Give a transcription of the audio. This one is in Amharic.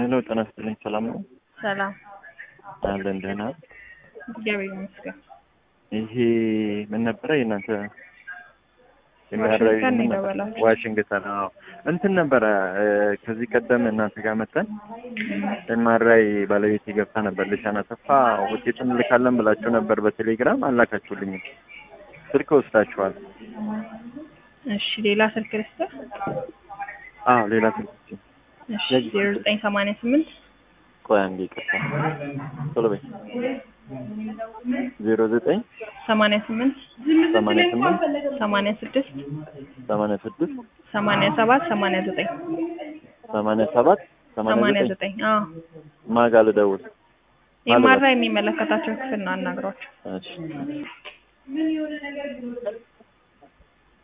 ሄሎ ጤና ይስጥልኝ። ሰላም ነው ሰላም አለን? ደህና። እግዚአብሔር ይመስገን። ይሄ ምን ነበረ የእናንተ ዋሽንግተን ነው የደወላችሁት? ዋሽንግተን? አዎ እንትን ነበረ እ፣ ከዚህ ቀደም እናንተ ጋር መተን ኤምአርአይ ባለቤት ገብታ ነበር። ልሻን አሰፋ ውጤቱን እንልካለን ብላችሁ ነበር በቴሌግራም አላካችሁልኝም። ስልክ ወስዳችኋል። እሺ ሌላ ስልክ ልስጥህ? አዎ ሌላ ስልክ ስጪኝ። እሺ ዜሮ ዘጠኝ ሰማንያ ስምንት ቆይ አንዴ ይቅርታ፣ ቶሎ በይ። ዜሮ ዘጠኝ ሰማንያ ስምንት ሰማንያ ስምንት ሰማንያ ስድስት ሰማንያ ስድስት ሰማንያ ሰባት ሰማንያ ዘጠኝ ሰማንያ ሰባት ሰማንያ ሰማንያ ዘጠኝ ዘጠኝ አዎ ማጋ ልደውል? ኤምአርአይ የሚመለከታቸው ክፍል ነው አናግሯቸው። እሺ